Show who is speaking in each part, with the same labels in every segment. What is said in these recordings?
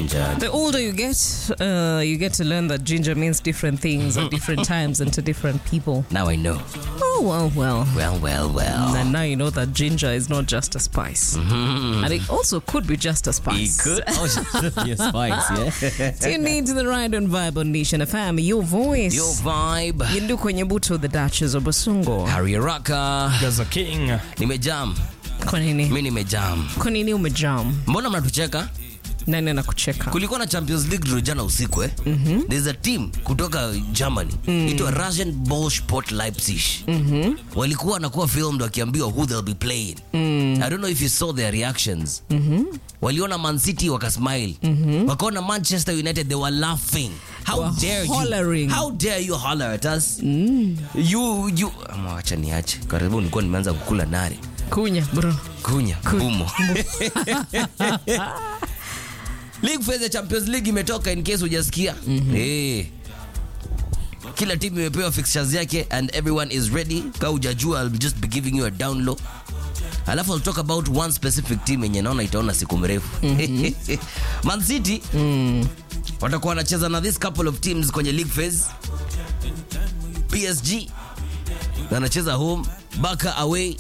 Speaker 1: ginger.
Speaker 2: The older you get, uh, you get to learn that ginger means different things at different times and to different people.
Speaker 1: Now I know.
Speaker 2: Oh, well, well.
Speaker 1: Well, well, well.
Speaker 2: And now you know that ginger is not just a spice. And it also could be just a
Speaker 1: It
Speaker 2: spice.
Speaker 1: could. Oh, yes, spice, yeah.
Speaker 2: Tune in to the Ride and Vibe on Nation FM, your voice.
Speaker 1: Your vibe.
Speaker 2: Yindu kwenye buto, the Duchess of Basungo.
Speaker 1: Harry Raka.
Speaker 3: Gaza King.
Speaker 1: Nimejam.
Speaker 2: Kwa nini?
Speaker 1: Mi nimejam.
Speaker 2: Kwa nini umejam?
Speaker 1: Mbona mnatucheka?
Speaker 2: Nani anakucheka?
Speaker 1: kulikuwa na champions league draw jana usiku eh? mm-hmm. there's a team kutoka germany mm. itwa russian bolsport leipzig mm-hmm. walikuwa wanakuwa filmed wakiambiwa who they'll be playing mm. i don't know if you saw their reactions mm-hmm. waliona man city wakasmile mm-hmm. wakaona manchester united they were laughing how
Speaker 2: Were
Speaker 1: dare
Speaker 2: hollering.
Speaker 1: you how dare you holler at us mm. you you Ama wacha niache karibu nilikuwa nimeanza kukula nari
Speaker 2: Kunya, bro.
Speaker 1: kunya bumo league phase ya champions league imetoka in case hujasikia mm-hmm. hey. kila timu imepewa fixtures yake and everyone is ready ka hujajua I'll just be giving you a down low alafu I'll talk about one specific team yenye naona itaona siku mrefu mm-hmm. man city mm. watakuwa wanacheza na this couple of teams kwenye league phase psg wanacheza home baka away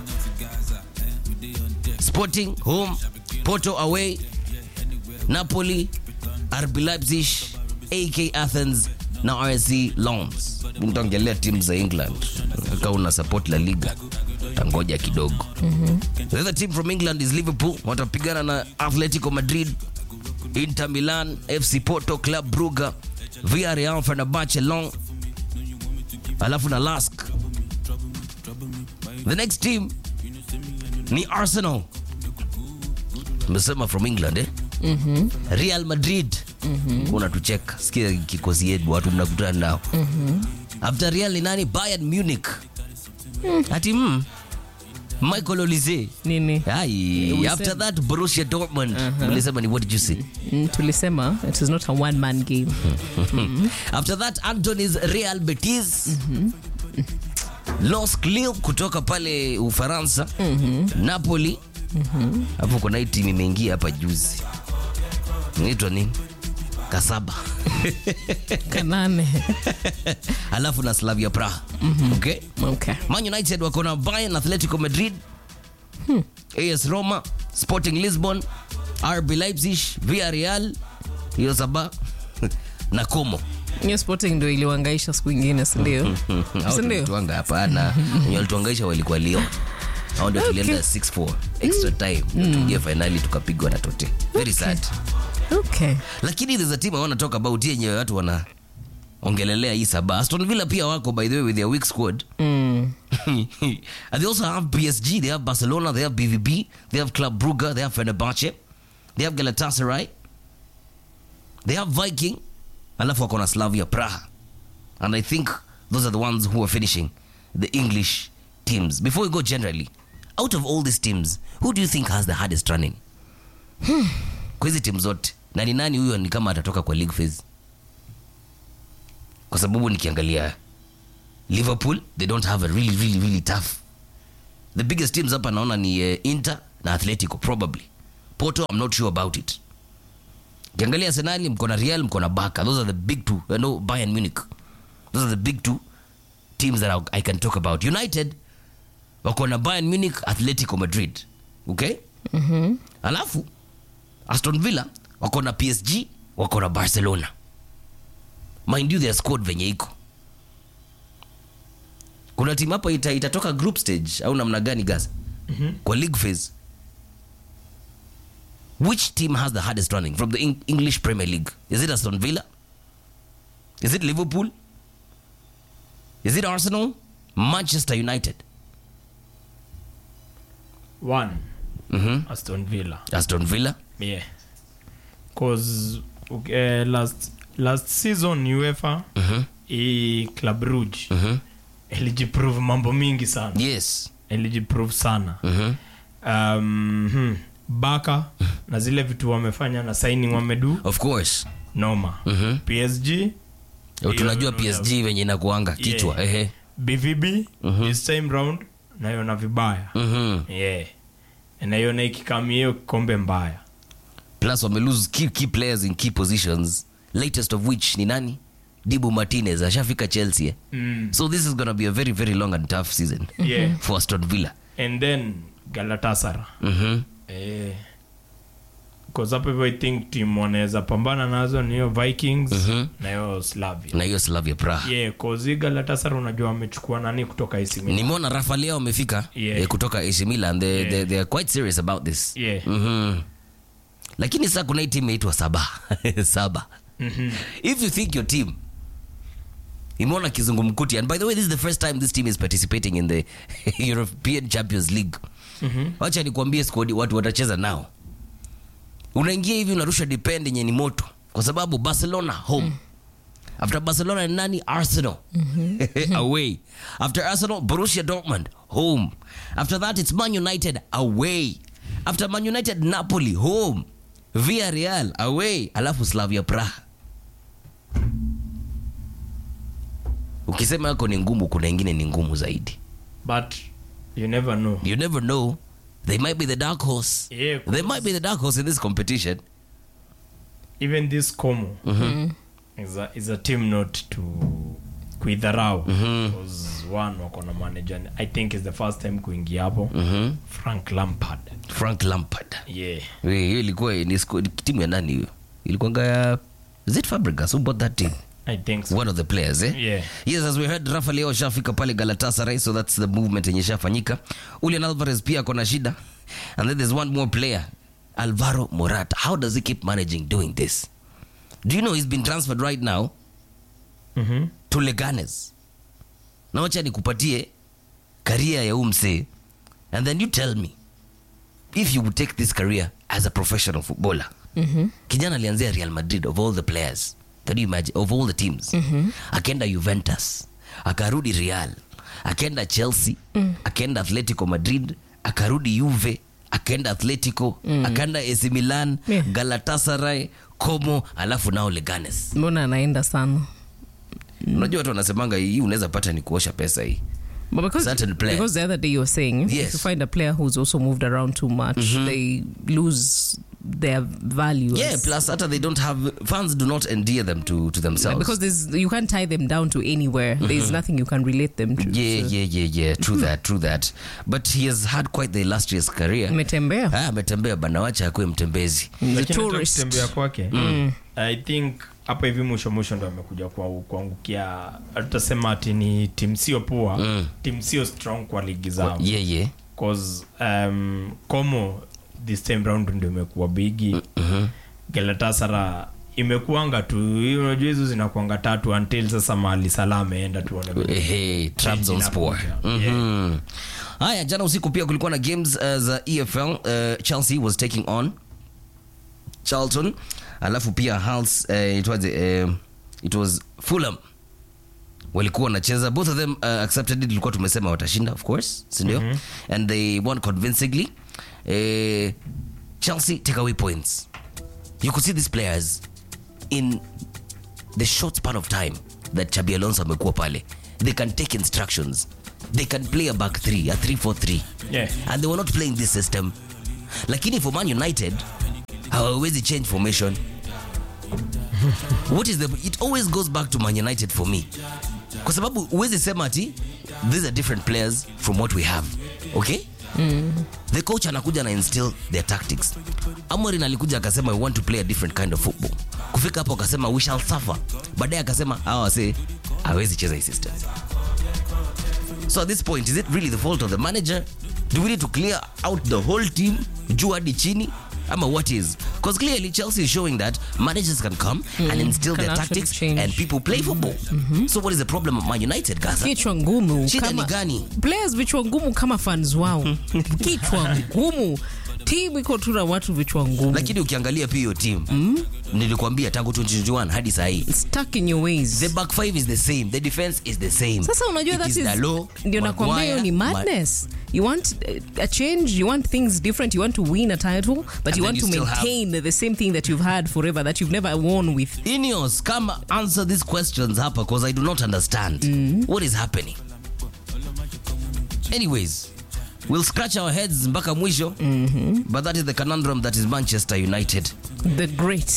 Speaker 1: Sporting home, Porto away, Napoli, RB Leipzig, AK Athens na RSC Lens. Nitaongelea timu za England kama una support La Liga tangoja kidogo. The other team from England is Liverpool, watapigana na Atletico Madrid, Inter Milan, FC Porto, Club Brugge, Villarreal, Fenerbahce, Lyon, alafu na Lask. The next team ni Arsenal. Mesema from England eh? mm-hmm. Real Madrid mm-hmm. unatucheka sikia kikosi yetu watu mnakutana nao mm-hmm. after Real ni nani? Bayern Munich mm. ati mm. Michael Olise
Speaker 2: Nini?
Speaker 1: Ai,
Speaker 2: We
Speaker 1: after
Speaker 2: said-
Speaker 1: that Borussia Dortmund mlisema ni what did you say
Speaker 2: Mm, tulisema it is not a one man game.
Speaker 1: after that Anthony's Real Betis Los Lille kutoka pale Ufaransa Napoli hapo kuna hii timu imeingia hapa juzi inaitwa nini Kasaba
Speaker 2: Kanane.
Speaker 1: alafu na Slavia Praha okay
Speaker 2: Okay.
Speaker 1: Man United wako na Bayern, Atletico Madrid, AS Roma, Sporting Lisbon, RB Leipzig, Villarreal, hiyo saba na Como.
Speaker 2: Hiyo sporting ndio iliwangaisha siku ingine, si ndio?
Speaker 1: Hao
Speaker 2: Si ndio?
Speaker 1: tulituanga hapana. Wenye walituangaisha walikuwa Lyon. Hao ndio tulienda 6-4 extra time. Ndio tuingie finali tukapigwa na Tote. Very sad.
Speaker 2: Okay.
Speaker 1: Lakini there's a team I want to talk about yenye watu wana ongelelea hii saba. Aston Villa pia wako by the way with their weak squad.
Speaker 2: Mm.
Speaker 1: and they also have PSG, they have Barcelona, they have BVB, they have Club Brugge, they have Fenerbahce, they have Galatasaray, they have Viking, alafu wako na Slavia Praha. And I think those are the ones who are finishing the English teams. Before we go generally, out of all these teams, who do you think has the hardest running? Kwa hizi timu zote. Na ni nani huyo ni kama atatoka kwa league phase? Kwa sababu nikiangalia Liverpool, they don't have a really, really, really tough. The biggest teams hapa naona ni uh, Inter na Atletico probably. Porto, I'm not sure about it. Kiangalia Arsenal, mko na Real, mko na Barca. Those are the big two. Uh, no, Bayern Munich. Those are the big two teams that I, I can talk about. United, wako na Bayern Munich, Atletico Madrid. Okay?
Speaker 2: Mhm.
Speaker 1: Alafu Aston Villa wako na PSG, wako na Barcelona. Mind you their squad venye iko. Kuna timu hapa ita, itatoka group stage au namna gani Gaza? Kwa league phase. Which team has the hardest running from the Eng- English Premier League? Is it Aston Villa? Is it Liverpool? Is it Arsenal? Manchester United?
Speaker 3: One.
Speaker 1: Mhm.
Speaker 3: Aston Villa.
Speaker 1: Aston Villa?
Speaker 3: Yeah. Cause okay, last last season UEFA
Speaker 1: Mhm.
Speaker 3: i Club Rouge
Speaker 1: Mhm.
Speaker 3: ilijiprove mambo mingi sana.
Speaker 1: Yes.
Speaker 3: Ilijiprove sana.
Speaker 1: Mhm.
Speaker 3: Um, hmm, Baka na zile vitu wamefanya na signing wamedu
Speaker 1: Of course.
Speaker 3: noma.
Speaker 1: Mhm.
Speaker 3: PSG
Speaker 1: tunajua
Speaker 3: Hiyo-
Speaker 1: PSG venye inakuanga kichwa
Speaker 3: Yeah.
Speaker 1: ehe
Speaker 3: BVB this time round naiona vibaya
Speaker 1: Mhm.
Speaker 3: yeah naiona ikikami hiyo kikombe mbaya
Speaker 1: plus wame lose key, key players in key positions latest of which ni nani dibu martinez ashafika chelsea eh?
Speaker 3: Mm.
Speaker 1: so this is gonna be a very very long and tough season
Speaker 3: Yeah.
Speaker 1: for aston villa
Speaker 3: and then galatasara
Speaker 1: mm-hmm.
Speaker 3: eh, cause hapo hivyo i think team wanaweza pambana nazo ni hiyo vikings na hiyo slavia
Speaker 1: na hiyo slavia praha
Speaker 3: yeah, cause hii galatasara unajua wamechukua nani kutoka AC Milan.
Speaker 1: nimeona rafalia wamefika
Speaker 3: Yeah.
Speaker 1: eh, kutoka AC Milan they,
Speaker 3: Yeah.
Speaker 1: they, they are quite serious about this
Speaker 3: Yeah.
Speaker 1: Mhm. lakini saa kuna hii team inaitwa saba saba
Speaker 3: Mhm.
Speaker 1: if you think your team imeona kizungumkuti and by the way this is the first time this team is participating in the european champions league wacha nikuambie squad watu watacheza nao unaingia hivi unarusha depend yenye ni moto kwa sababu barcelona home after barcelona ni nani arsenal away after arsenal borussia dortmund home after that it's man united away after man united napoli home villarreal away alafu slavia praha ukisema yako ni ngumu kuna ingine ni ngumu zaidi
Speaker 3: but you never know
Speaker 1: you never know they might be the dark horse
Speaker 3: Yeah,
Speaker 1: they might be the dark horse in this competition
Speaker 3: even this como is, a, is a team not to kuidharau because one wako na manager i think is the first time kuingia hapo frank lampard
Speaker 1: frank lampard
Speaker 3: yeah
Speaker 1: We, hiyo ilikuwa ni squad- timu ya nani hiyo ilikuwanga ya is it Fabregas who bought that team
Speaker 3: i think so
Speaker 1: one of the players eh?
Speaker 3: Yeah.
Speaker 1: yes as we heard rafa leo shafika pale galatasaray so that's the movement yenye shafanyika ulian alvarez pia akona shida and then there's one more player alvaro morata how does he keep managing doing this do you know he's been transferred right now
Speaker 3: Mhm.
Speaker 1: to leganes na wacha nikupatie karia ya umse and then you tell me if you would take this career as a professional footballer kijana alianzia real madrid of all the players can you imagine of all the teams akaenda juventus akarudi real akaenda chelsea akaenda atletico madrid akarudi juve akaenda atletico akaenda ac milan
Speaker 2: Yeah.
Speaker 1: galatasaray como alafu nao leganes
Speaker 2: mbona anaenda sana
Speaker 1: unajua watu wanasemanga hii unaweza pata ni kuosha pesa hii
Speaker 2: But because,
Speaker 1: Certain players.
Speaker 2: because the other day you were saying if
Speaker 1: Yes.
Speaker 2: you find a player who's also moved around too much, they lose their value.
Speaker 1: yeah
Speaker 2: as-
Speaker 1: plus hata they don't have fans do not endear them to, to themselves
Speaker 2: because there's you can't tie them down to anywhere. There's nothing you can relate them to.
Speaker 1: yeah
Speaker 2: So,
Speaker 1: yeah yeah yeah true that true that but he has had quite the illustrious career
Speaker 2: Umetembea.
Speaker 1: Ah, ametembea bana wacha akuwe mtembezi
Speaker 2: The
Speaker 3: Lakini hata
Speaker 2: tourist.
Speaker 3: kutembea kwake i think hapa hivi mwisho mwisho ndo amekuja kwa kuangukia tutasema ati ni tim sio poa mm. tim sio strong kwa ligi zao
Speaker 1: yeah yeah
Speaker 3: cause um, como this time round ndio imekuwa bigi mm-hmm. galatasara imekuanga tu hiyo unajua hizo zinakuanga tatu until sasa mahali sala ameenda tuone vile.
Speaker 1: Hey, Trabzonspor.
Speaker 3: inakuja.
Speaker 1: Mhm. haya jana usiku pia kulikuwa na games uh, za efl uh, chelsea was taking on charlton alafu pia hals uh, it was, uh, it was fulham walikuwa wanacheza both of them uh, accepted it ilikuwa tumesema watashinda of course sindio and they won convincingly uh, chelsea take away points you could see these players in the short span of time that chabi alonso amekuwa pale they can take instructions they can play a back three a 3-4-3
Speaker 3: Yeah.
Speaker 1: and they were not playing this system lakini for man united hawawezi change formation what is the it always goes back to man united for me kwa sababu huwezi sema ati these are different players from what we have okay the coach anakuja na instill their tactics amorin alikuja akasema we want to play a different kind of football kufika hapo akasema we shall suffer baadaye akasema hawa wase hawezi cheza hii system so at this point is it really the fault of the manager do we need to clear out the whole team juu hadi chini ama what is because clearly chelsea is showing that managers can come and instill
Speaker 2: Can
Speaker 1: their
Speaker 2: actually
Speaker 1: tactics
Speaker 2: change.
Speaker 1: and people play football so what is the problem of man united gaza
Speaker 2: kichwa ngumu
Speaker 1: Shida
Speaker 2: kama-
Speaker 1: ni gani?
Speaker 2: players vichwa ngumu kama fans wao kichwa ngumu timu iko tu na watu vichwa ngumu
Speaker 1: lakini ukiangalia pia hiyo team nilikwambia tangu 2021 hadi sahii
Speaker 2: stuck in your ways
Speaker 1: the back five is the same the defense is the same
Speaker 2: sasa unajua
Speaker 1: It
Speaker 2: that
Speaker 1: is
Speaker 2: is
Speaker 1: Dalot,
Speaker 2: ndio nakwambia hiyo ni
Speaker 1: Maguire,
Speaker 2: madness you want uh, a change you want things different you want to win a title but
Speaker 1: then
Speaker 2: you want
Speaker 1: you
Speaker 2: to
Speaker 1: still have-
Speaker 2: maintain the same thing that you've had forever that you've never won with
Speaker 1: Ineos, come answer these questions hapa because I do not understand what is happening. Anyways, we'll scratch our heads mpaka mwisho but that is the conundrum that is Manchester United.
Speaker 2: The great.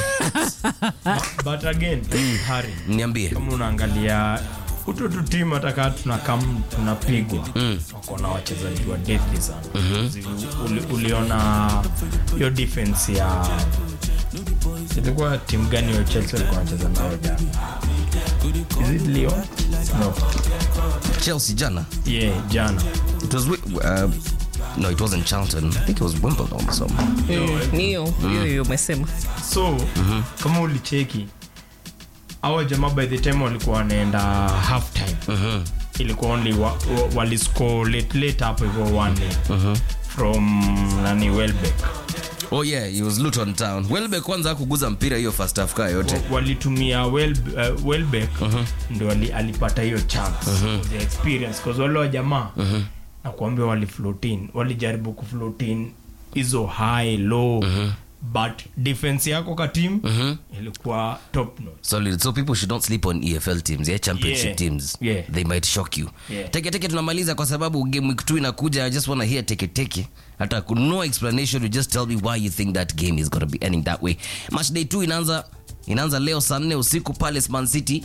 Speaker 3: but again Harry
Speaker 1: niambie
Speaker 3: kama unaangalia uto tu timu hatakaa tunakam tunapigwa wako na wachezaji wa deadly sana Zi- uli, uliona hiyo defense ya ilikuwa timu gani ya chelsea walikuwa wanacheza nao jana is it Lyon? no
Speaker 1: chelsea jana
Speaker 3: yeah jana
Speaker 1: it was wi- uh, no it wasn't charlton i think it was wimbledon or something
Speaker 2: Mm, ni hiyo hiyo hiyo umesema
Speaker 3: so kama ulicheki awa jamaa by the time walikuwa wanaenda half time ilikuwa only wa, wa, waliscore late late hapo hivyo 1 from nani welbeck
Speaker 1: oh yeah it was luton town welbe kwanza akuguza mpira hiyo first half kaa yote
Speaker 3: Wa- walitumia well, uh, welbeck ndio ali, alipata hiyo chance the experience cause wale wa jamaa na kuambia waliflotin walijaribu kuflotin hizo high low but defense yako ka team ilikuwa top notch
Speaker 1: solid so people should not sleep on efl teams yeah championship
Speaker 3: Yeah.
Speaker 1: teams
Speaker 3: Yeah.
Speaker 1: they might shock you
Speaker 3: Yeah.
Speaker 1: teke teke tunamaliza kwa sababu game week 2 inakuja i just want to hear teke teke hata ku- no explanation you just tell me why you think that game is going to be ending that way match day 2 inaanza inaanza leo saa 4 usiku palace man city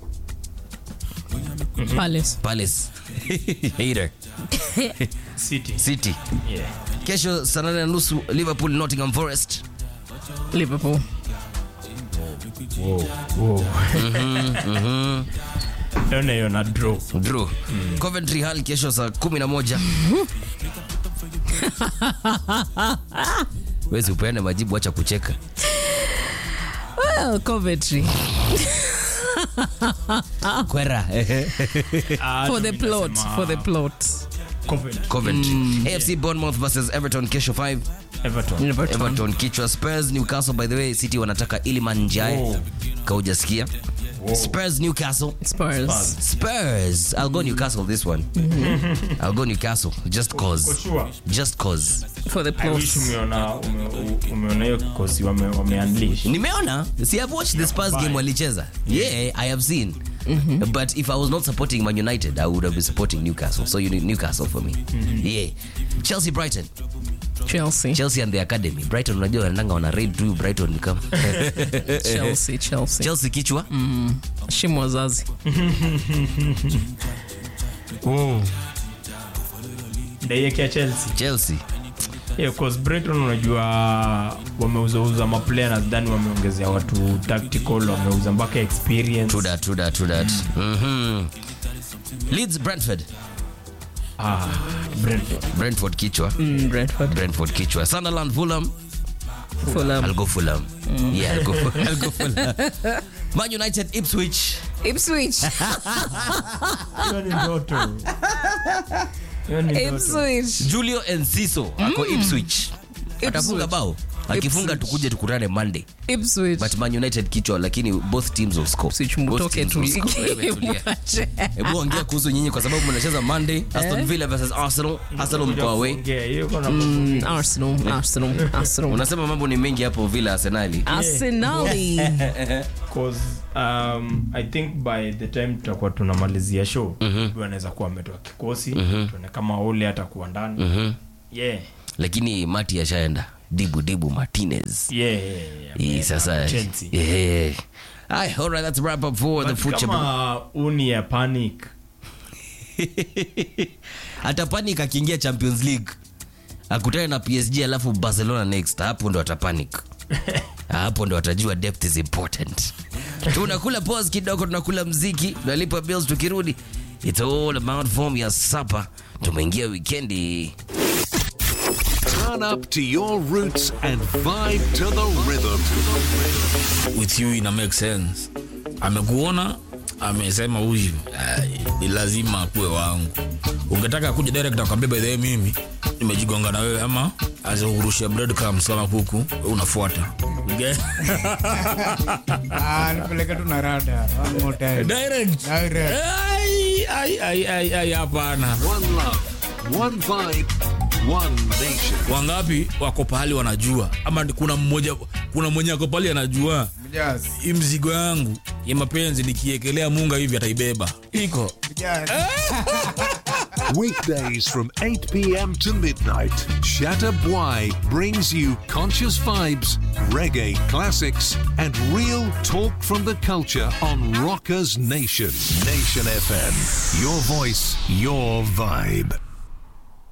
Speaker 2: Palace.
Speaker 1: palace hater
Speaker 3: city
Speaker 1: city
Speaker 3: yeah
Speaker 1: kesho saa 8 na nusu liverpool nottingham forest
Speaker 2: Liverpool.
Speaker 3: naona hiyo na draw
Speaker 1: draw coventry hall kesho saa 11 wezi upeane majibu acha kucheka
Speaker 2: Well, Coventry.
Speaker 1: kwera
Speaker 3: Ah,
Speaker 2: For the
Speaker 3: mimi
Speaker 2: plot.
Speaker 3: nasema
Speaker 2: For the plot.
Speaker 3: Coventry.
Speaker 1: coventry afc bournemouth versus everton kesho 5
Speaker 3: Everton.
Speaker 2: Everton.
Speaker 1: everton kichwa spurs newcastle by the way city wanataka iliman njae
Speaker 3: Wow.
Speaker 1: kaujasikia spurs newcastle
Speaker 2: Spurs.
Speaker 1: spurs i'll go newcastle this one i'll go newcastle just
Speaker 3: For
Speaker 1: cause
Speaker 3: sure.
Speaker 1: just cause
Speaker 2: For the
Speaker 3: I wish
Speaker 2: plot.
Speaker 3: umeona ume- u- umeona hiyo kikosi wame, wameunleash
Speaker 1: nimeona see i've watched the spurs game walicheza yeah i have seen but if i was not supporting man united i would have been supporting newcastle so you need newcastle for me yeah chelsea brighton
Speaker 2: Chelsea.
Speaker 1: chelsea and the academy brighton unajua wananga wana raid tu brighton ni kama
Speaker 2: Chelsea. Chelsea.
Speaker 1: chelsea kichwa
Speaker 2: Shimo wazazi.
Speaker 3: ndaiekea chelsea
Speaker 1: chelsea
Speaker 3: yeah, cause brighton unajua wameuzauza maplayer na dhani wameongezea watu tactical wameuza mpaka experience
Speaker 1: true that true that true that Mhm. leeds brentford
Speaker 3: ah, Brentford.
Speaker 1: brentford kichwa
Speaker 2: Mm, Brentford.
Speaker 1: brentford kichwa sunderland fulham
Speaker 2: Fulham.
Speaker 1: i'll go fulham yeah i'll go, I'll go fulham man united ipswich
Speaker 2: Ipswich.
Speaker 3: Hiyo ni ndoto Hiyo ni ndoto.
Speaker 2: Ipswich.
Speaker 1: julio enciso ako ipswich atafunga bao akifunga
Speaker 2: Ipswich.
Speaker 1: tukuje tukutane monday
Speaker 2: Ipswich.
Speaker 1: but man united kichwa lakini both teams will score
Speaker 2: Ipswich
Speaker 1: Both
Speaker 2: mtoke
Speaker 1: teams will
Speaker 2: tu.
Speaker 1: score. Wewe tulia. hebu ongea kuhusu nyinyi kwa sababu mnacheza monday aston villa versus arsenal arsenal mko away
Speaker 3: Ongea, hiyo iko na-
Speaker 2: Mm, Arsenal. Arsenal. Arsenal.
Speaker 1: unasema mambo ni mengi hapo villa arsenali
Speaker 2: Arsenali.
Speaker 3: Cause, um, i think by the time tutakuwa tunamalizia show mm-hmm. anaweza kuwa ametoa kikosi mm-hmm. tuone kama ule atakuwa ndani mm-hmm. yeah.
Speaker 1: lakini mati ashaenda dibu dibu martinez
Speaker 3: Yeah, yeah, yeah, yeah.
Speaker 1: hii sasa
Speaker 3: Chelsea.
Speaker 1: yeah. Aye, all right, let's wrap up for the
Speaker 3: But
Speaker 1: future
Speaker 3: kama uni ya panic
Speaker 1: atapanic akiingia champions league akutane na psg alafu barcelona next hapo ndo atapanic hapo ndo atajua depth is important tunakula pos kidogo tunakula mziki tunalipa bills tukirudi it's all about form ya sapa tumeingia wikendi
Speaker 4: Turn up to your roots and vibe to the rhythm.
Speaker 5: with you ina make sense amekuona amesema huyu ai, ni lazima akuwe wangu ungetaka kuja direct akwambia by the way mimi nimejigonga na wewe ama azikurushia breadcrumbs kama kuku wewe unafuata Okay?
Speaker 6: Ah, nipeleke tu na rada one more time.
Speaker 5: direct
Speaker 6: Direct.
Speaker 5: Ai, ai, ai, ai, ai, hapana
Speaker 4: One love, one vibe, one nation.
Speaker 5: wangapi wako pahali wanajua ama ni kuna mmoja kuna mwenye ako pahali anajua
Speaker 6: Yes.
Speaker 5: hii mzigo yangu ya mapenzi nikiekelea munga hivi ataibeba iko
Speaker 6: Yes.
Speaker 4: Weekdays from 8 p.m. to midnight, Shatter Bwai brings you conscious vibes, reggae classics, and real talk from the culture on Rockers Nation. Nation FM. Your voice, your vibe.